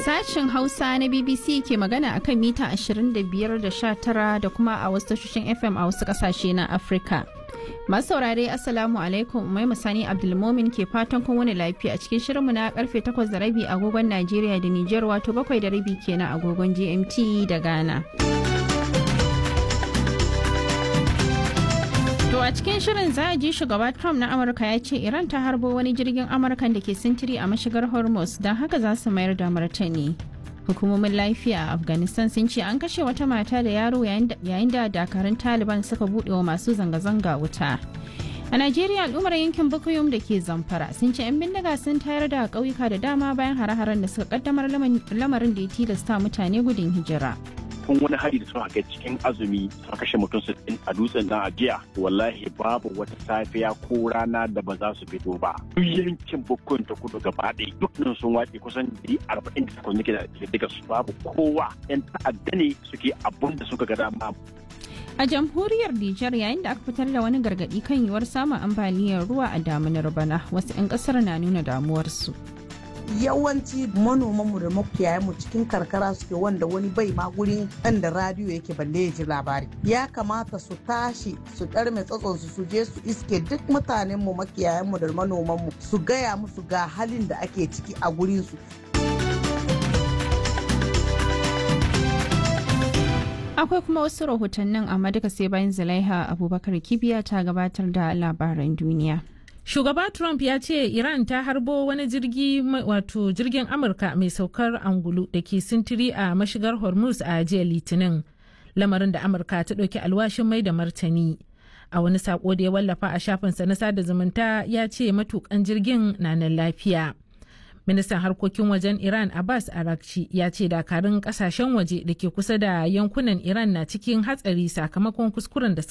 Sashen Hausa na BBC ke magana akan mita 25 da 19 da kuma a wasu tashoshin FM a wasu kasashe na Afirka. Masu saurare Assalamu alaikum Umai Musani Abdulmomin ke fatan kun wani lafiya a cikin shirinmu na karfe 8 da rabi agogon Najeriya da Nijar wato 7 da rabi kenan agogon GMT da Ghana. To a cikin shirin za a ji shugaba Trump na Amurka ya ce Iran ta harbo wani jirgin Amurkan da ke sintiri a mashigar Hormuz don haka za su mayar da martani. Hukumomin lafiya a Afghanistan sun ce an kashe wata mata da yaro yayin da dakarun Taliban suka buɗe wa masu zanga-zanga wuta. A Najeriya al'ummar yankin Bukuyum da ke Zamfara sun ce 'yan bindiga sun tayar da ƙauyuka da dama bayan hare-haren da suka kaddamar lamarin da ya tilasta mutane gudun hijira. kun wani hari da suka kai cikin azumi suka kashe mutum sittin a dutsen nan a jiya wallahi babu wata safiya ko rana da ba za su fito ba duk yankin bukkun ta kudu gaba ɗaya dukkan sun wace kusan dari arba'in da takwas nake da daga su babu kowa yan ta'adda ne suke abun da suka ga dama A jamhuriyar Nijar yayin da aka fitar da wani gargaɗi kan yiwuwar samun ambaliyar ruwa a damunar bana wasu 'yan ƙasar na nuna damuwarsu. yawanci manomanmu da makiyayanmu cikin karkara suke wanda wani bai ma gurin ɗan da radiyo yake balle ya ji labari ya kamata su tashi su ɗarme tsatsonsu su je su iske duk mutanenmu makiyayanmu da manomanmu su gaya musu ga halin da ake ciki a gurinsu Akwai kuma wasu rahotannin amma duka sai bayan Zulaiha Abubakar Kibiya ta gabatar da labaran duniya. Shugaba Trump ya ce Iran ta harbo wani jirgi wato jirgin Amurka mai saukar angulu da ke sintiri a mashigar Hormuz a jiya Litinin. Lamarin da Amurka ta ɗauki alwashin mai da martani. A wani sako da ya wallafa a shafinsa na sada zumunta ya ce matukan jirgin na nan lafiya. Ministan harkokin wajen Iran Abbas Arakci ya ce dakarun kasashen waje da ke kusa da yankunan Iran na cikin hatsari sakamakon kuskuren da suka